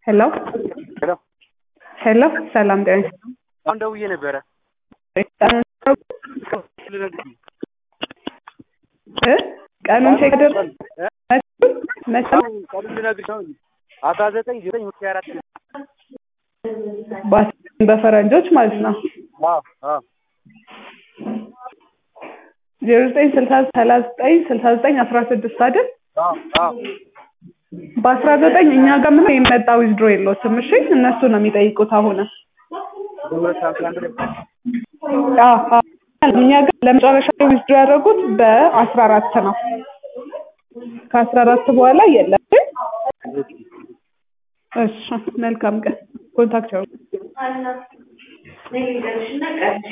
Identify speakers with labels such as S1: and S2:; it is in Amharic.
S1: ሄሎ
S2: ሄሎ
S1: ሄሎ ሰላም ጤና
S2: አሁን ደውዬ ነበረ
S1: እ ቀኑን ቼክ አድርግ መቼ
S2: ቀኑን ልነግርሽ ነው አስራ ዘጠኝ ዘጠኝ ሁለት ሺህ አራት
S1: በ- በፈረንጆች ማለት ነው
S2: አዎ አዎ
S1: ዜሮ ዘጠኝ ስልሳ ሰላሳ ዘጠኝ ስልሳ ዘጠኝ አስራ ስድስት አይደል
S2: አዎ አዎ
S1: በአስራ ዘጠኝ እኛ ጋር ምንም የመጣ ዊዝድሮ የለዎትም እሺ እነሱ ነው የሚጠይቁት አሁን
S2: በሁለት ሰዓት አንድ ላይ
S1: አዎ አዎ እኛ ጋር ለመጨረሻ ዊዝድሮ ያደረጉት በአስራ አራት ነው ከአስራ አራት በኋላ የለም እሺ መልካም ቀን ኮንታክት ያው